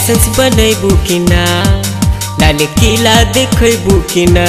licence बनैबू कि ना लाल किला देखैबू कि ना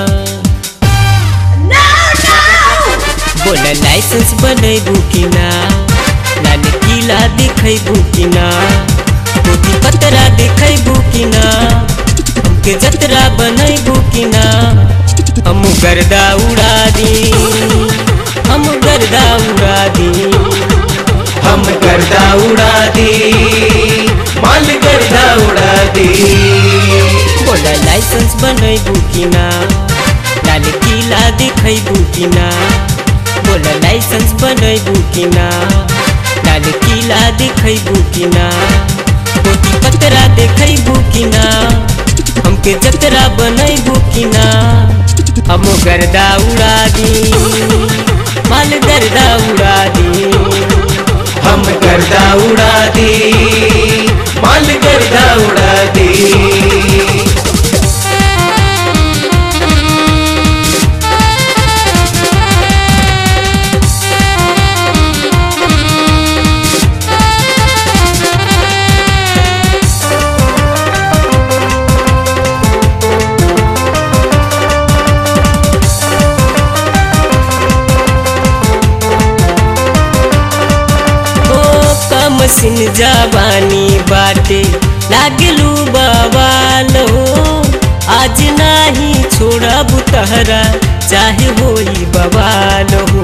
बोल लाइसेंस बनैबू कि ना लाल किला देखैबू कि ना पोती पतरा देखैबू कि ना हमके जतरा बनैबू कि ना हम गर्दा उड़ा दी हम गर्दा उड़ा दी हम गर्दा उड़ा दी माल गर्दा उड़ा दी बोला लाइसेंस बनैबू कि ना लाल किला देखैबू कि ना बोला लाइसेंस बनैबू कि ना लाल किला देखैबू कि ना पोती पतरा देखैबू कि ना हमके जतरा बनैबू कि ना हम गर्दा उड़ा दी माल गर्दा उड़ा दी हम गर्दा उड़ा दी माल गर्दा उड़ा दी ओ कम सिन जवानी बाटे लागलू बवाल हो आज नाही छोड़ब तहरा चाहे होई बवाल हो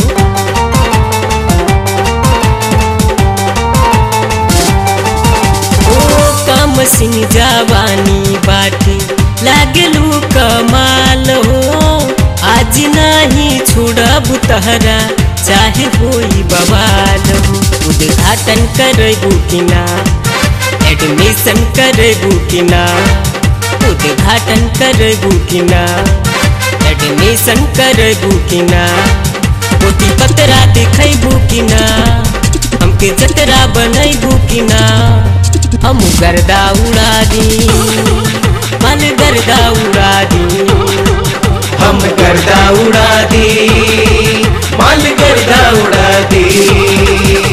ओ कम सिन जवानी बाटे लागलू कमाल हो आज नाही छोड़ब तहरा चाहे होई बवाल हो उद्घाटन करबू कि ना एडमिशन करबू कि ना उद्घाटन करबू कि ना एडमिशन करबू कि ना पोती पतरा देखैबू कि ना हमके जतरा बनैबू कि ना हम गर्दा उड़ा दी माल गर्दा उड़ा दी हम गर्दा उड़ा दी माल गर्दा उड़ा दी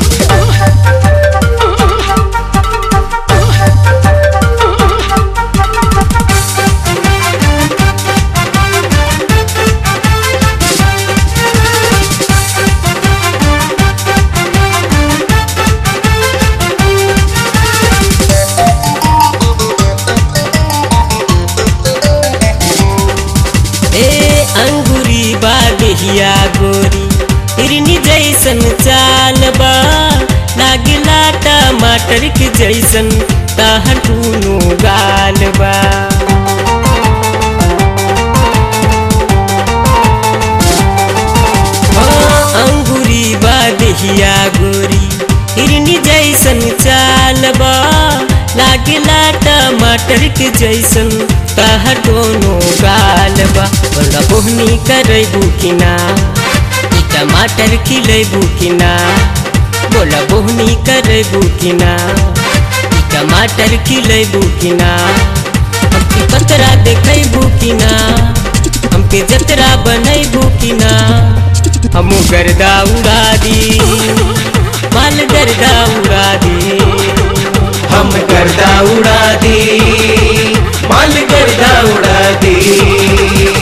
ए अंगूरी बागहिया गोरी हिरनी जैसन चाल बा लागिला टमाटर के जैसन तहर टूनो गाल बा हाँ, अंगूरी बागहिया गोरी हिरनी जैसन चाल बा लागिला टमाटर के जैसन तहर दोनों गाल बा बोला बोहनी करैबू कि ना ई टमाटर खिलैबू कि ना बोला बोहनी करैबू कि ना ई टमाटर खिलैबू कि ना हमके पतरा देखैबू कि ना हमके जतरा बनैबू कि ना हम गर्दा उड़ा दी माल गर्दा उड़ा दी हम गर्दा उड़ा दी माल गर्दा उड़ा दी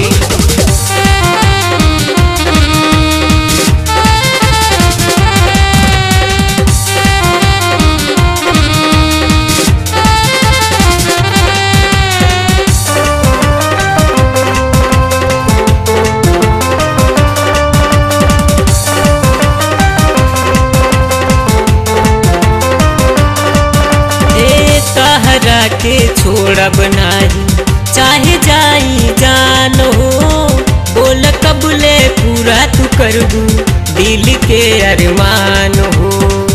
ए तहरा के छोड़ब नाही चाहे जाई जान हो बोल कबले पूरा तू करबू दिल के अरमान हो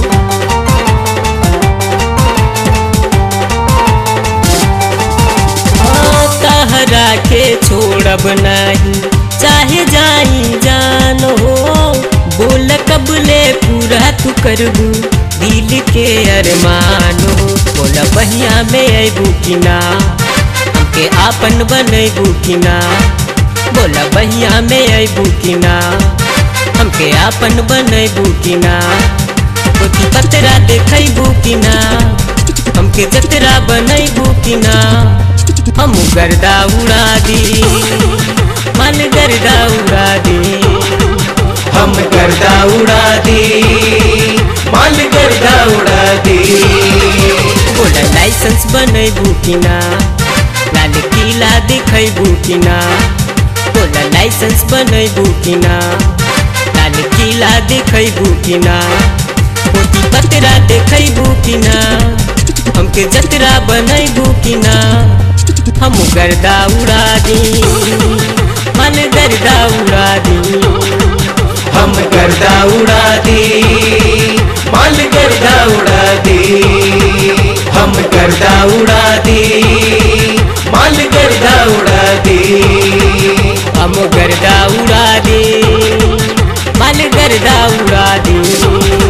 हाँ, तहरा के छोड़ब नाही चाहे जाई जान हो बोल कबले पूरा तू करबू दिल के अरमान हो बोला बहिया में अबू कि ना हमके आपन बनैबू कि ना बोला बहिया में अबू कि ना हमके आपन बनैबू कि ना पोती पतरा देखैबू कि ना हमके जतरा बनैबू कि ना हम गर्दा उड़ा दी मन गर्दा उड़ा दी हम गर्दा उड़ा दी माल गर्दा उड़ा दी बोला लाइसेंस बनैबू कि ना लाल किला देखैबू कि ना बोला लाइसेंस बनैबू कि ना लाल किला देखैबू कि ना मोती पतरा देखैबू कि ना हमके जतरा बनैबू कि ना हम गर्दा उड़ा दी मन गर्दा उड़ा दी हम गर्दा उड़ा दी माल गर्दा उड़ा दी हम गर्दा उड़ा दी माल गर्दा उड़ा दी हम गर्दा उड़ा दे माल गर्दा उड़ा दे